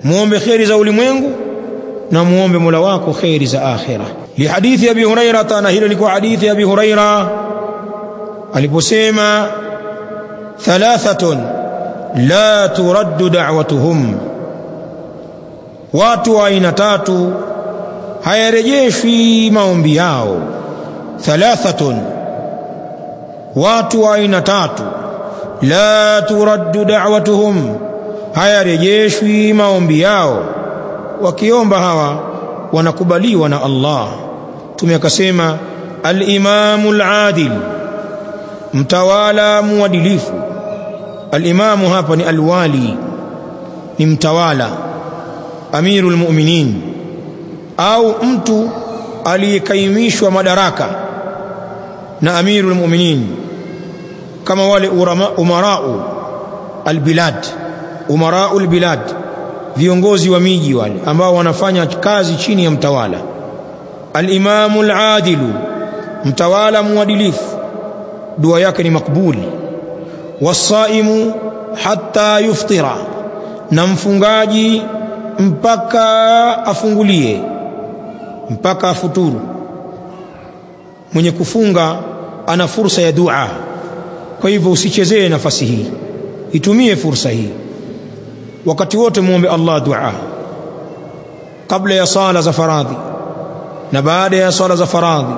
muombe kheri za ulimwengu na muombe mola wako kheri za akhira lihadithi abi hurairata na hilo liko hadithi abi huraira aliposema thalathatun la turaddu da'watuhum watu wa aina tatu hayarejeshwi maombi yao thalathatun watu wa aina tatu la turaddu da'watuhum hayarejeshwi maombi yao wakiomba hawa wanakubaliwa na Allah tume akasema al-imamu al-adil mtawala muadilifu al-imamu hapa ni alwali ni mtawala amirul mu'minin au mtu aliyekaimishwa madaraka na amirul mu'minin kama wale urama, umarau albilad umarau albilad viongozi wa miji wale ambao wanafanya kazi chini ya mtawala alimamu aladilu mtawala muadilifu dua yake ni makbuli wasaimu hatta yuftira na mfungaji mpaka afungulie mpaka afuturu mwenye kufunga ana fursa ya dua kwa hivyo usichezee nafasi hii itumie fursa hii wakati wote muombe Allah dua kabla ya sala za faradhi na baada ya sala za faradhi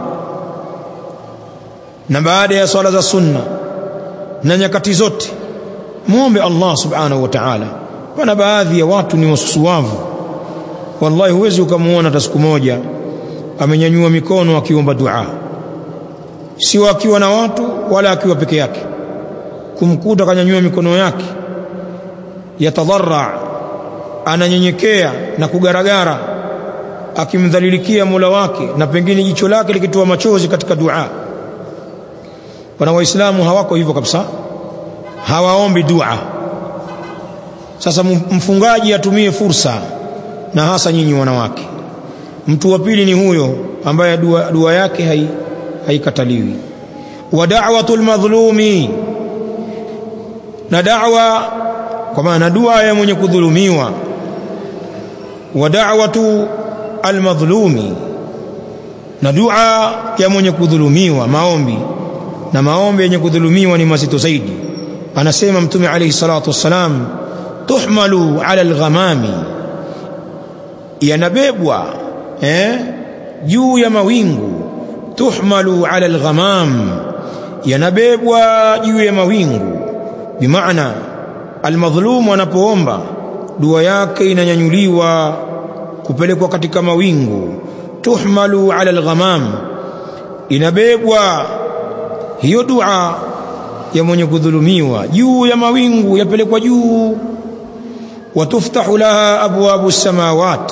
na baada ya sala za sunna na nyakati zote muombe Allah subhanahu wa ta'ala pana baadhi ya watu ni wasusuwavu wallahi huwezi ukamuona hata siku moja amenyanyua mikono akiomba dua sio akiwa na watu wala akiwa peke yake kumkuta kanyanyua mikono yake yatadharra ananyenyekea na kugaragara akimdhalilikia Mola wake na pengine jicho lake likitoa machozi katika dua wana waislamu hawako hivyo kabisa hawaombi dua sasa mfungaji atumie fursa na hasa nyinyi wanawake mtu wa pili ni huyo ambaye dua, dua yake hai, haikataliwi wa da'watul madhlumi na da'wa kwa maana dua ya mwenye kudhulumiwa wa da'watu almadhlumi na dua ya mwenye kudhulumiwa maombi na maombi yenye kudhulumiwa ni mazito zaidi anasema mtume alayhi salatu wassalam tuhmalu ala alghamami yanabebwa eh juu ya mawingu tuhmalu ala alghamam yanabebwa juu ya mawingu bimaana almadhlumu anapoomba dua yake inanyanyuliwa kupelekwa katika mawingu tuhmalu ala alghamam inabebwa hiyo dua ya mwenye kudhulumiwa juu ya mawingu yapelekwa juu watuftahu laha abwabu samawat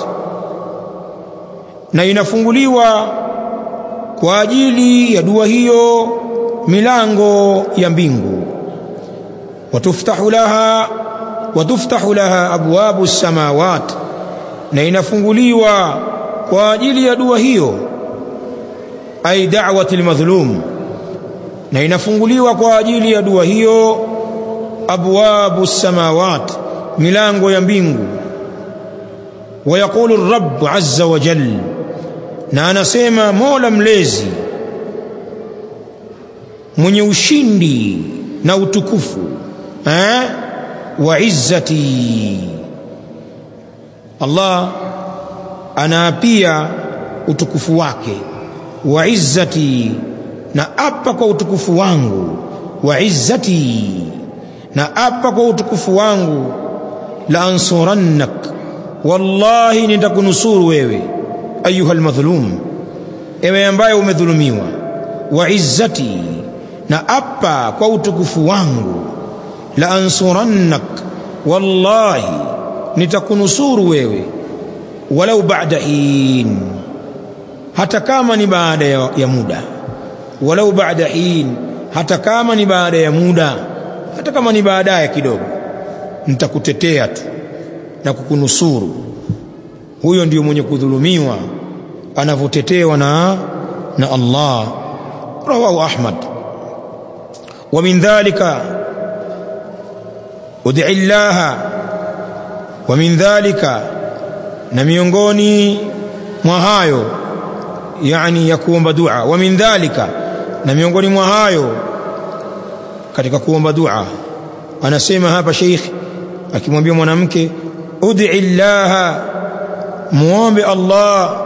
na inafunguliwa kwa ajili ya dua hiyo milango ya mbingu watuftahu laha watuftahu laha abwabu samawat na inafunguliwa kwa ajili ya dua hiyo ay da'wati almadhlum na inafunguliwa kwa ajili ya dua hiyo abwabu samawat milango ya mbingu wayaqulu rabb azza wa jal na anasema mola mlezi mwenye ushindi na utukufu eh wa izzati Allah anaapia utukufu wake wa izzati na apa kwa utukufu wangu wa izzati na apa kwa utukufu wangu la ansurannak wallahi nitakunusuru wewe ayuha almadhlum ewe ambaye umedhulumiwa wa izzati na apa kwa utukufu wangu la ansurannak wallahi nitakunusuru wewe walau ba'da hin hata kama ni baada ya, ya muda walau ba'da hin hata kama ni baada ya muda hata kama ni baadaye kidogo nitakutetea tu na kukunusuru huyo ndiyo mwenye kudhulumiwa anavyotetewa na na Allah rawahu Ahmad wa min dhalika ud'i Allah wa min dhalika na miongoni mwa hayo yani ya kuomba dua wa min dhalika na miongoni mwa hayo katika kuomba dua anasema hapa sheikh akimwambia mwanamke ud'i llaha muombe Allah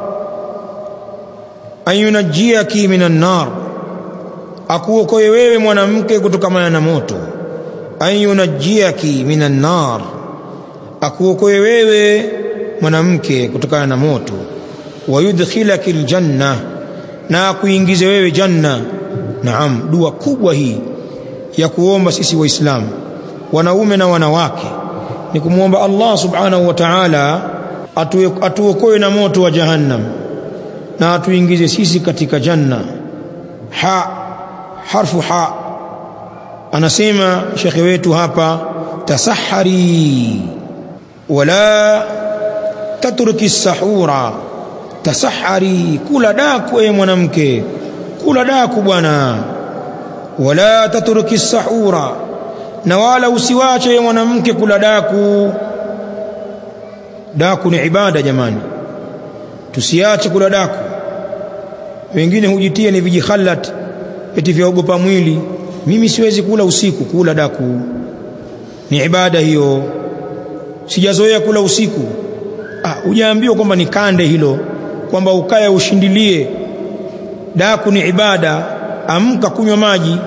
an yunajjiaki minan nar akuokoe wewe mwanamke kutokana na moto an yunajjiaki minan nar akuokoe wewe mwanamke kutokana na moto wayudkhilaki aljanna na akuingize wewe janna naam dua kubwa hii ya kuomba sisi waislamu wanaume na wanawake ni kumwomba Allah subhanahu wa ta'ala atuokoe na moto wa jahannam na atuingize sisi katika janna ha harfu ha anasema shekhe wetu hapa tasahari wala tatruki sahura tasahari kula daku e mwanamke kula daku bwana wala tatruki sahura na wala usiwache mwanamke kula daku daku ni ibada jamani tusiache kula daku wengine hujitia ni vijikhalat eti vyaogopa mwili mimi siwezi kula usiku kula daku ni ibada hiyo sijazoea kula usiku ah hujaambiwa kwamba ni kande hilo kwamba ukaya ushindilie daku ni ibada amka kunywa maji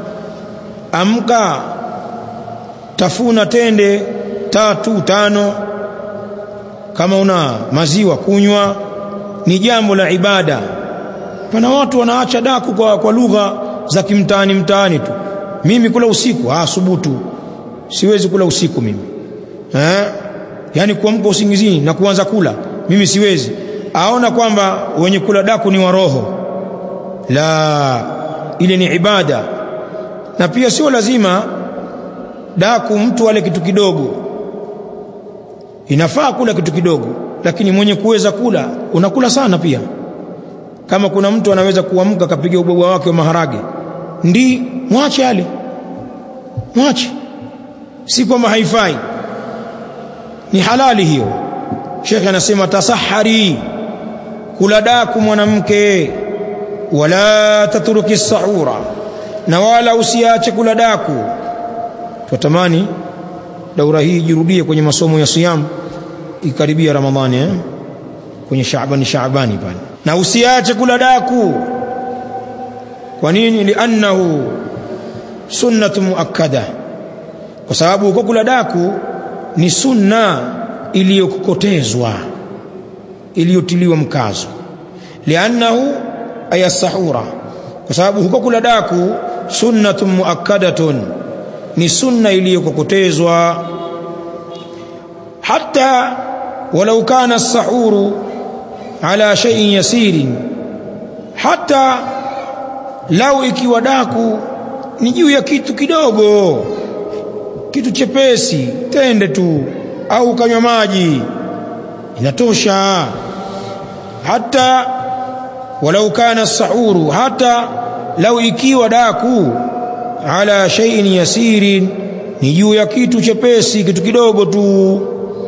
amka tafuna tende tatu tano kama una maziwa kunywa ni jambo la ibada pana watu wanaacha daku kwa, kwa lugha za kimtaani mtaani tu mimi kula usiku ah subutu siwezi kula usiku mimi eh yani kuamka usingizini na kuanza kula mimi siwezi aona kwamba wenye kula daku ni waroho la ile ni ibada na pia sio lazima daku mtu ale kitu kidogo inafaa kula kitu kidogo lakini mwenye kuweza kula unakula sana pia kama kuna mtu anaweza kuamka akapiga ubwabwa wake wa maharage ndi mwache ale mwache si kwamba haifai ni halali hiyo shekhe anasema tasahari kula daku mwanamke wala tatruki sahura na wala usiache kula daku tutamani daura hii jirudie kwenye masomo ya siyam ikaribia ramadhani eh? kwenye shaabani shaabani pale na usiache kula daku kwa nini liannahu sunnatu muakkada kwa sababu huko kula daku ni sunna iliyokokotezwa iliyotiliwa mkazo liannahu aya sahura kwa sababu huko kula daku sunnatun muakkadatun ni sunna iliyokokotezwa hata walau kana as-sahuru ala shay'in yasirin hata lau ikiwa daku ni juu ya kitu kidogo kitu chepesi tende tu au kanywa maji inatosha hata walau kana sahuru hata lau ikiwa daku ala shay'in yasirin ni juu ya kitu chepesi kitu kidogo tu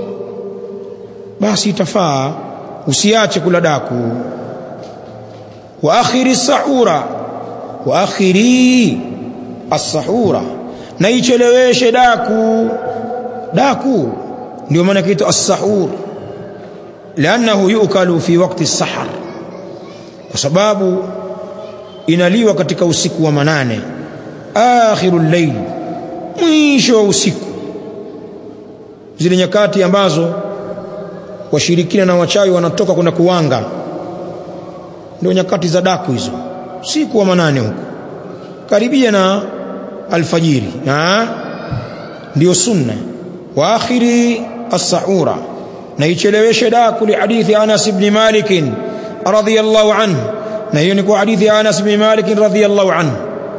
basi itafaa usiache kula daku wa akhiri sahura wa akhiri as-sahura na icheleweshe daku daku ndio maana kitu as-sahur lianahu yukalu fi waqti as-sahar kwa sababu inaliwa katika usiku wa manane akhirul layl mwisho wa usiku zile nyakati ambazo washirikina na wachawi wanatoka kwenda kuwanga ndio nyakati za daku hizo usiku wa manane huko karibia na alfajiri ha? ndio sunna wa akhiri as-sahura na icheleweshe daku li hadithi Anas ibn Malik radhiyallahu anhu na hiyo ni kwa hadithi ya Anas ibn Malik radhiyallahu anhu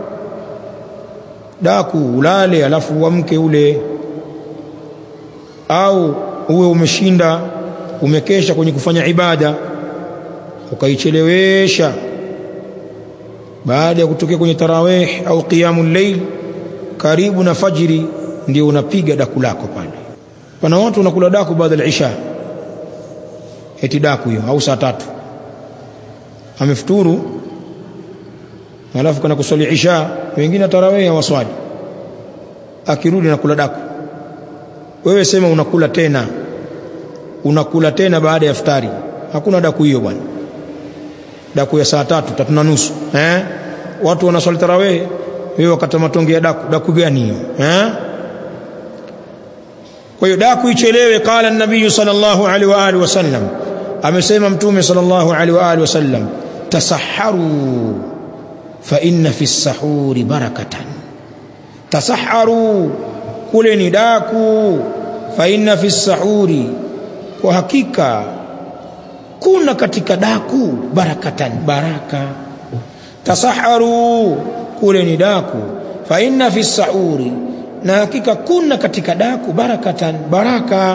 daku ulale alafu uamke ule au uwe umeshinda umekesha kwenye kufanya ibada ukaichelewesha baada ya kutokea kwenye tarawih au qiyamul layl karibu na fajiri ndio unapiga daku lako pale pana watu wanakula daku baada ya isha eti daku hiyo au saa tatu amefuturu alafu kana kuswali isha wengine tarawih hawaswali akirudi na kula daku wewe sema unakula tena unakula tena baada ya iftari hakuna daku hiyo bwana daku ya saa tatu tatu na nusu eh watu wanaswali tarawih wewe wakata matonge ya daku daku gani hiyo eh kwa hiyo daku ichelewe qala an-nabiy sallallahu alaihi wa alihi wasallam amesema mtume sallallahu alaihi wa alihi wasallam tasahharu fa inna fi as-sahuri barakatan tasahharu kule ni daku fa inna fi as-sahuri kwa hakika kuna katika daku barakatan baraka tasaharu kule ni daku fa inna fi sahuri na hakika kuna katika daku barakatan baraka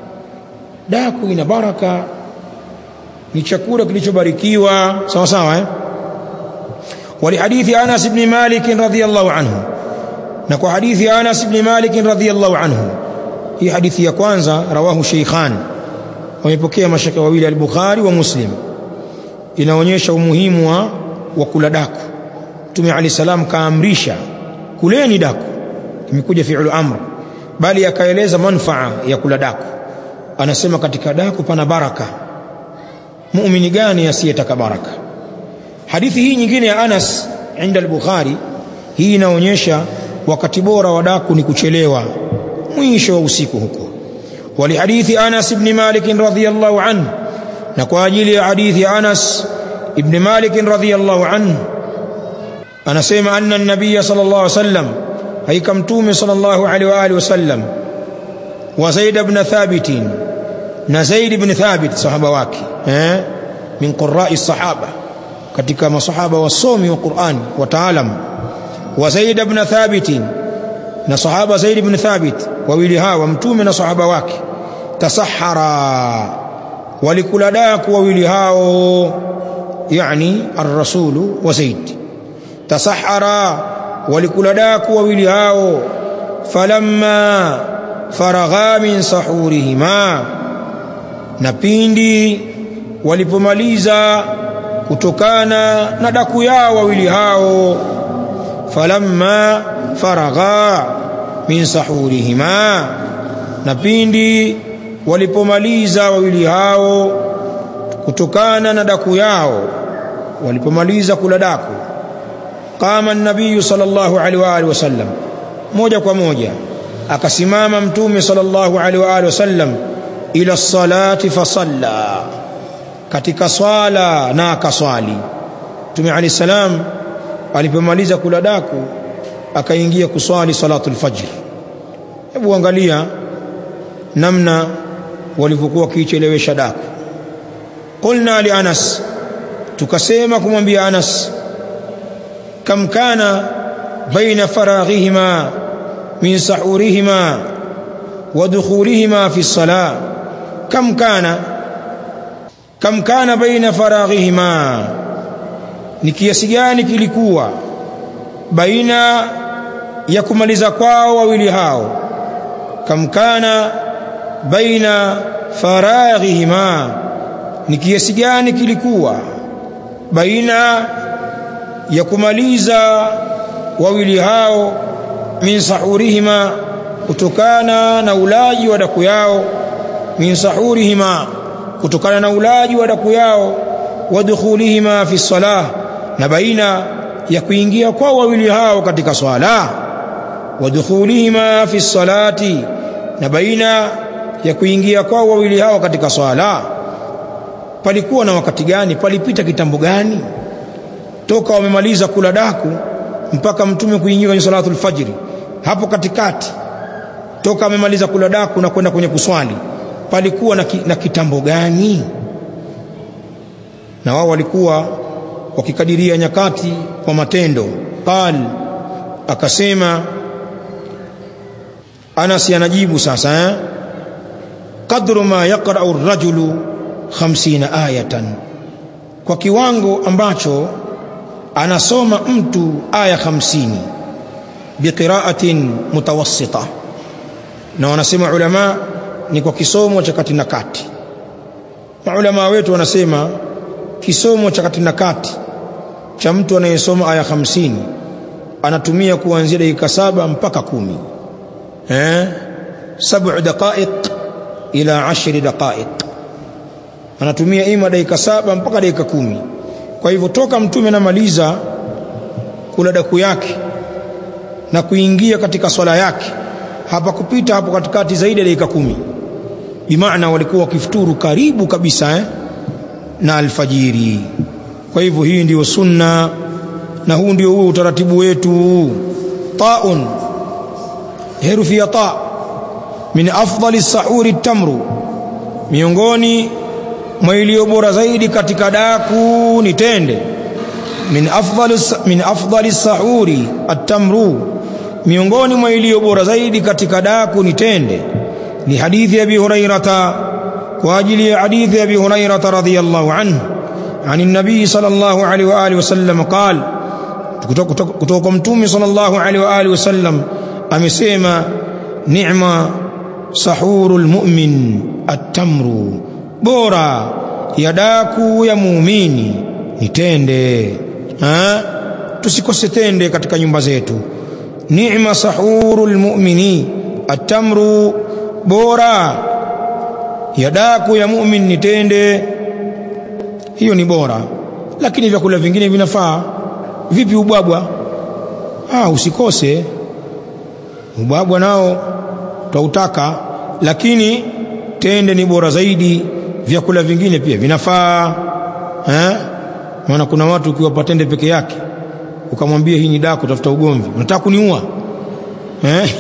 daku ina baraka ni chakula kilichobarikiwa sawa sawa eh ولحديث انس بن مالك رضي الله عنه na kwa hadithi ya Anas ibn Malik radhiyallahu anhu hii hadithi ya kwanza rawahu Sheikhan wamepokea mashaka wawili al-Bukhari wa Muslim inaonyesha umuhimu wa, wa kula daku Mtume Ali salam kaamrisha kuleni daku imekuja fi'lu amr bali akaeleza manfaa ya kula daku anasema katika daku pana baraka muumini gani asiyetaka baraka hadithi hii nyingine ya Anas inda al-Bukhari hii inaonyesha wakati bora wa daku ni kuchelewa mwisho wa usiku huko ولحديث أنس بن مالك رضي الله عنه نكو أجل حديث أنس بن مالك رضي الله عنه أنا سيما أن النبي صلى الله عليه وسلم أي كمتوم صلى الله عليه وآله وسلم وزيد بن ثابت نزيد بن ثابت صحابة واكي من قراء الصحابة katika masahaba wasomi wa Qur'an wataalam wa Zaid ibn Thabit na sahaba Zaid ibn Thabit wawili hawa mtume na sahaba wake tasahara walikula daku wawili hao yani ar-rasul wa Zaid tasahara walikula daku wawili hao falamma faragha min sahurihima na pindi walipomaliza kutokana na daku yao wawili hao falamma faragha min sahurihima na pindi walipomaliza wawili hao kutokana na daku yao walipomaliza kula daku qama an-nabiy sallallahu alaihi wa alihi wasallam moja kwa moja akasimama mtume sallallahu alaihi wa alihi wasallam ila salati fasalla katika swala na akaswali mtume alayhi salam alipomaliza kula daku akaingia kuswali salatul fajr hebu angalia namna walivyokuwa kiichelewesha daku qulna li anas tukasema kumwambia anas kam kana baina faraghihima min sahurihima wa dukhulihima fi salah kam kana kam kana baina faraghihima ni kiasi gani kilikuwa baina ya kumaliza kwao wawili hao kam kana baina faraghihima ni kiasi gani kilikuwa baina ya kumaliza wawili hao min sahurihima kutokana na ulaji wa daku yao min sahurihima kutokana na ulaji wa daku yao wa dukhulihima fi salah na baina ya kuingia kwa wawili hao katika swala wa dukhulihima fi salati na baina ya kuingia kwa wawili hao katika swala palikuwa na wakati gani palipita kitambo gani toka wamemaliza kula daku mpaka mtume kuingia kwenye salatul fajri hapo katikati toka amemaliza kula daku na kwenda kwenye kuswali palikuwa na, ki, na kitambo gani na wao walikuwa wakikadiria nyakati kwa matendo qal akasema Anas anajibu sasa eh? qadru ma yaqra'u ar-rajulu 50 ayatan kwa kiwango ambacho anasoma mtu aya 50 biqira'atin mutawassita na wanasema ulama ni kwa kisomo cha kati na kati maulama wetu wanasema kisomo cha kati na kati cha mtu anayesoma aya hamsini anatumia kuanzia dakika saba mpaka kumi eh sabu daqaiq ila ashri daqaiq anatumia ima dakika saba mpaka dakika kumi kwa hivyo toka mtume anamaliza kula daku yake na kuingia katika swala yake hapa kupita hapo katikati zaidi ya dakika kumi bimaana walikuwa wakifuturu karibu kabisa eh, na alfajiri kwa hivyo hii ndiyo sunna na huu ndio huo utaratibu wetu taun herufi ya ta min afdali sahuri tamru miongoni mwa iliyo bora zaidi katika daku ni tende min afdali min afdali sahuri at-tamru miongoni mwa iliyo bora zaidi katika daku ni tende ni hadithi ya Abi Hurairata kwa ajili ya hadithi ya Abi Hurairata radhiyallahu anhu عن النبي صلى الله عليه واله وسلم قال kutoka mtume sallallahu alaihi wa alihi wasallam amesema ni'ma sahurul mu'min at-tamru bora ya daku ya muumini ni tende ha tusikose tende katika nyumba zetu ni'ma sahurul mu'mini at-tamru bora ya daku ya mu'min ni tende hiyo ni bora lakini vyakula vingine vinafaa vipi ubwabwa ah usikose ubwabwa nao twautaka lakini tende ni bora zaidi vyakula vingine pia vinafaa eh maana kuna watu ukiwapa tende peke yake ukamwambia hii ni daku tafuta ugomvi unataka kuniua eh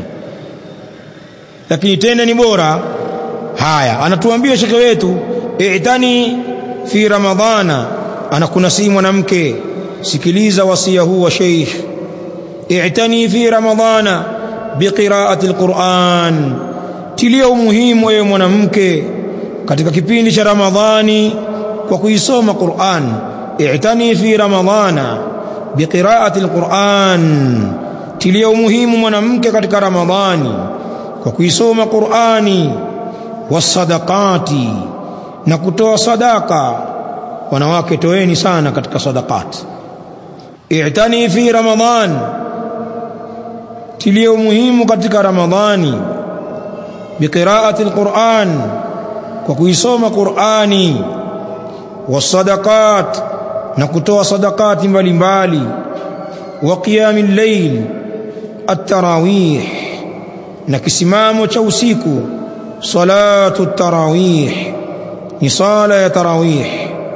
lakini tende ni bora haya anatuambia shekhe wetu i'tani fi ramadhana anakunasihi mwanamke sikiliza wasia huu wa sheikh i'tani fi ramadhana biqiraati alquran tilia umuhimu wewe mwanamke katika kipindi cha ramadhani kwa kuisoma quran i'tani fi ramadhana biqiraati alquran tilia umuhimu mwanamke katika ramadhani kwa kuisoma qurani wasadaqati na kutoa sadaka wanawake toeni sana katika sadaqat i'tani fi ramadhan tilia umuhimu katika ramadhani biqiraati alquran kwa kuisoma qurani wasadaqat na kutoa sadaqati mbalimbali wa qiyamil layl at-tarawih na kisimamo cha usiku salatu tarawih ni sala ya tarawih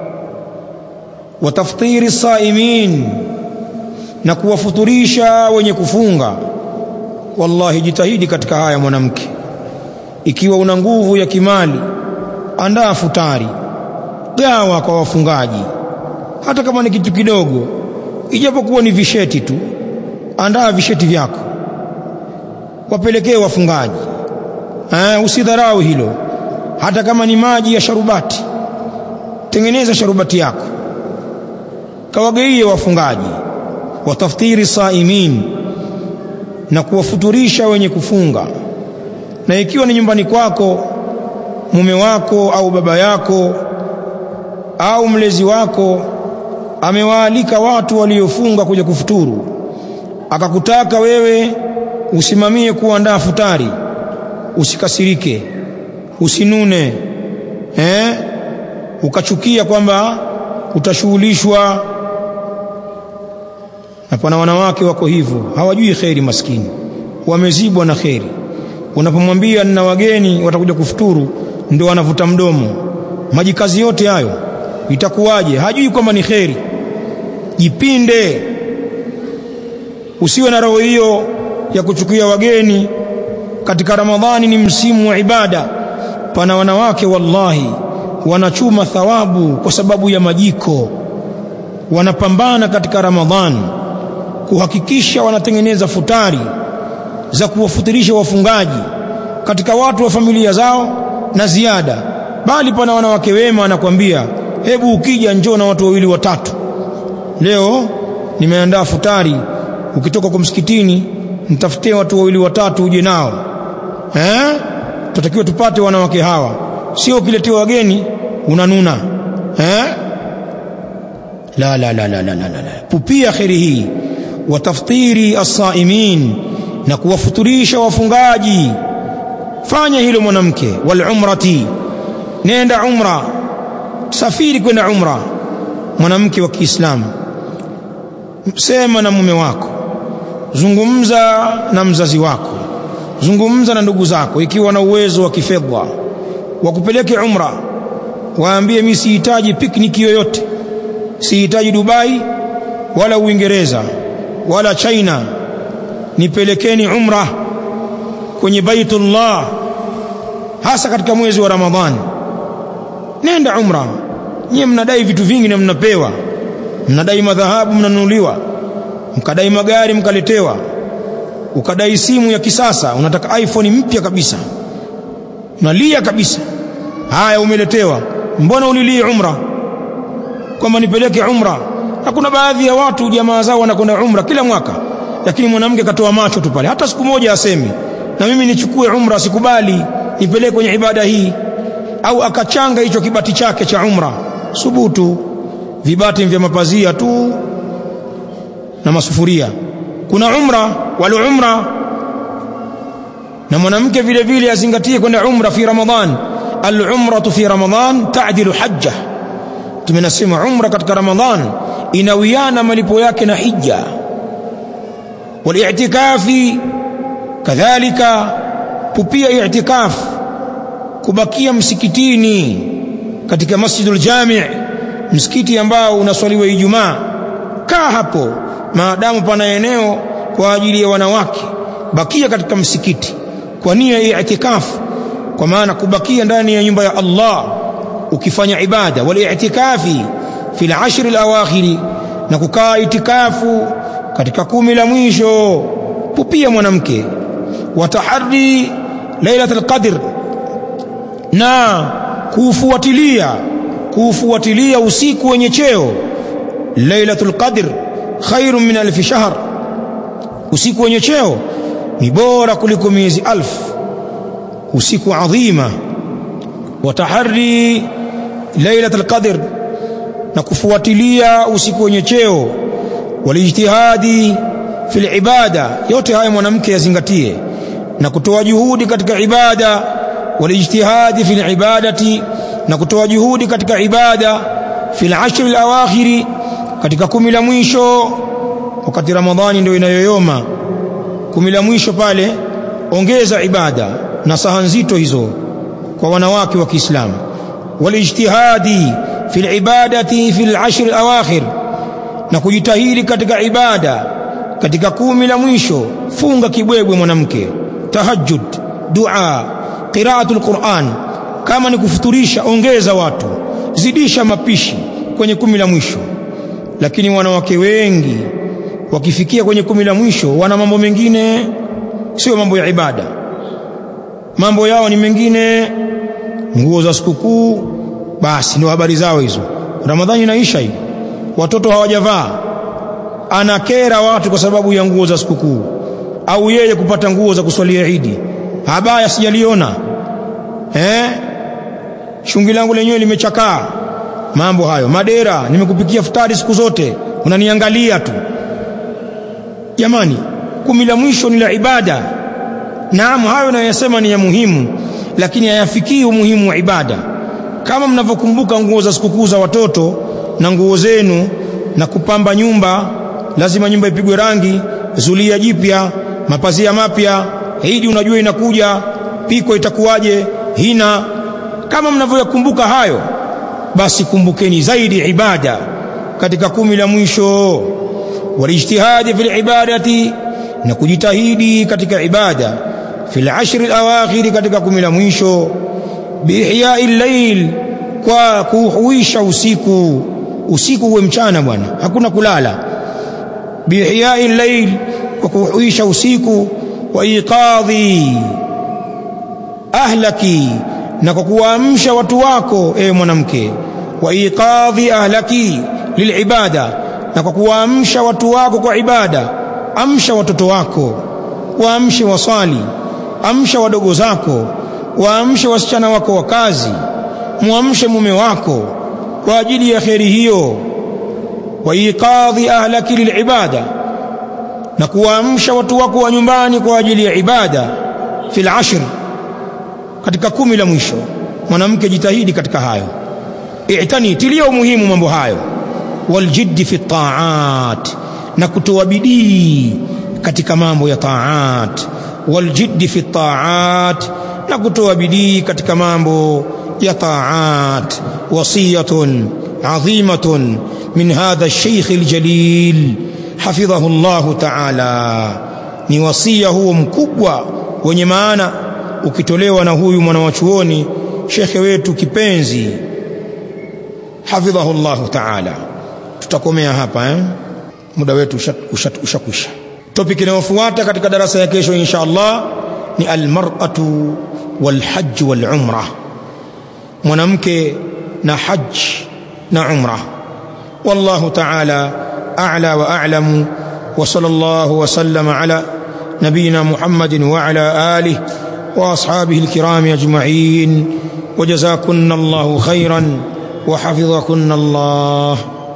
wa taftiri saimin na kuwafuturisha wenye kufunga wallahi jitahidi katika haya mwanamke ikiwa una nguvu ya kimali andaa futari gawa kwa wafungaji hata kama ni kitu kidogo ijapokuwa ni visheti tu andaa visheti vyako wapelekee wafungaji eh usidharau hilo hata kama ni maji ya sharubati tengeneza sharubati yako kawagaie wafungaji wataftiri saimin na kuwafuturisha wenye kufunga na ikiwa ni nyumbani kwako mume wako au baba yako au mlezi wako amewaalika watu waliofunga kuja kufuturu akakutaka wewe usimamie kuandaa futari usikasirike usinune eh ukachukia kwamba utashughulishwa na pana wanawake wako hivyo hawajui kheri maskini wamezibwa na kheri unapomwambia nina wageni watakuja kufuturu ndio wanavuta mdomo maji kazi yote hayo itakuwaje hajui kwamba ni kheri jipinde usiwe na roho hiyo ya kuchukia wageni katika ramadhani ni msimu wa ibada pana wanawake wallahi wanachuma thawabu kwa sababu ya majiko wanapambana katika ramadhani kuhakikisha wanatengeneza futari za kuwafutirisha wafungaji katika watu wa familia zao na ziada bali pana wanawake wema anakwambia hebu ukija njoo na watu wawili watatu leo nimeandaa futari ukitoka kwa msikitini mtafutie watu wawili watatu uje nao eh tutakiwa tupate wanawake hawa sio ukiletewa wageni unanuna eh la la la la la la la pupia kheri hii wa taftiri as-saimin na kuwafuturisha wafungaji fanya hilo mwanamke wal umrati nenda umra safiri kwenda umra mwanamke wa Kiislamu sema na mume wako zungumza na mzazi wako zungumza na ndugu zako ikiwa na uwezo wa kifedha wakupeleke umra waambie mimi sihitaji pikniki yoyote sihitaji Dubai wala Uingereza wala China nipelekeni umra kwenye Baitullah hasa katika mwezi wa Ramadhani nenda umra nyie mnadai vitu vingi na mnapewa mnadai madhahabu mnanunuliwa mkadai magari mkaletewa ukadai simu ya kisasa unataka iPhone mpya kabisa unalia kabisa haya umeletewa mbona ulilii umra kwamba nipeleke umra na kuna baadhi ya watu jamaa zao wanakwenda umra kila mwaka lakini mwanamke katoa macho tu pale hata siku moja asemi na mimi nichukue umra sikubali nipeleke kwenye ibada hii au akachanga hicho kibati chake cha umra subutu vibati vya mapazia tu na masufuria kuna umra wal umra na mwanamke vile vile azingatie kwenda umra fi ramadhan al umratu fi ramadhan ta'dilu hajja tumenasema umra katika ramadhan inawiana malipo yake na hija wal i'tikafi kadhalika pupia i'tikaf kubakia msikitini katika masjidul jami' msikiti ambao unaswaliwa Ijumaa kaa hapo maadamu pana eneo kwa ajili ya wanawake bakia katika msikiti kwa nia ya i'tikaf kwa maana kubakia ndani ya nyumba ya Allah ukifanya ibada wal i'tikafi fil ashr al awakhir na kukaa itikafu katika kumi la mwisho pupia mwanamke watahari lailatul qadr na kuufuatilia kuufuatilia usiku wenye cheo lailatul qadr khairun min alf shahr usiku wenye cheo ni bora kuliko miezi alf usiku adhima watahari lailatul qadr na kufuatilia usiku wenye cheo walijtihadi fil ibada yote haya mwanamke yazingatie na kutoa juhudi katika ibada walijtihadi fil ibadati na kutoa juhudi katika ibada fil ashr al awakhiri katika kumi la mwisho wakati ramadhani ndio inayoyoma kumi la mwisho pale ongeza ibada na saha nzito hizo kwa wanawake wa Kiislamu walijtihadi fil ibadati fil ashr al awakhir na kujitahidi katika ibada katika kumi la mwisho funga kibwebwe mwanamke tahajjud dua qiraatul Qur'an kama ni kufuturisha ongeza watu zidisha mapishi kwenye kumi la mwisho lakini wanawake wengi wakifikia kwenye kumi la mwisho wana mambo mengine sio mambo ya ibada mambo yao ni mengine nguo za sikukuu basi ndio habari zao hizo ramadhani inaisha hii watoto hawajavaa anakera watu kwa sababu ya nguo za sikukuu au yeye kupata nguo za kuswalia Idi habaya sijaliona eh shungi langu lenyewe limechakaa mambo hayo madera nimekupikia futari siku zote unaniangalia tu jamani kumi la mwisho ni la ibada naam hayo nayosema ni ya muhimu lakini hayafikii umuhimu wa ibada kama mnavyokumbuka nguo za sikukuu za watoto na nguo zenu na kupamba nyumba lazima nyumba ipigwe rangi zulia jipya mapazia mapya hiji unajua inakuja piko itakuwaje hina kama mnavyoyakumbuka hayo basi kumbukeni zaidi ibada katika kumi la mwisho walijtihadi fil ibadati na kujitahidi katika ibada fil ashri alawakhir katika kumi la mwisho biihyai llail kwa kuhuisha usiku usiku uwe mchana bwana hakuna kulala biihyai llail kwa kuhuisha usiku wa iqadhi ahlaki na kwa kuwaamsha watu wako e mwanamke wa iqadhi ahlaki lilibada na kwa kuwaamsha watu wako kwa ibada amsha watoto wako waamshe waswali amsha wadogo zako waamshe wasichana wako wa kazi muamshe mume wako kwa ajili ya kheri hiyo wa iqadhi ahlaki lilibada na kuwaamsha watu wako wa nyumbani kwa ajili ya ibada fil ashr katika kumi la mwisho mwanamke jitahidi katika hayo i'tani tilia umuhimu mambo hayo waljiddi fi taat na kutoa bidii katika mambo ya taat waljiddi fi taat na kutoa bidii katika mambo ya taat wasiyatun adhimatun min hadha الشيخ الجليل حفظه الله تعالى ni wasia huo mkubwa wenye maana ukitolewa na huyu mwana shekhe wetu kipenzi hafidhahu llahu taala tutakomea hapa eh? muda wetu ushakwisha usha, usha topic inayofuata katika darasa ya kesho insha allah ni almar'atu walhajj walumra mwanamke na hajj na umra wallahu taala a'la wa a'lamu wa sallallahu wa sallama ala نبينا محمد وعلى آله وأصحابه الكرام أجمعين وجزاكن الله خيرا وحفظكن الله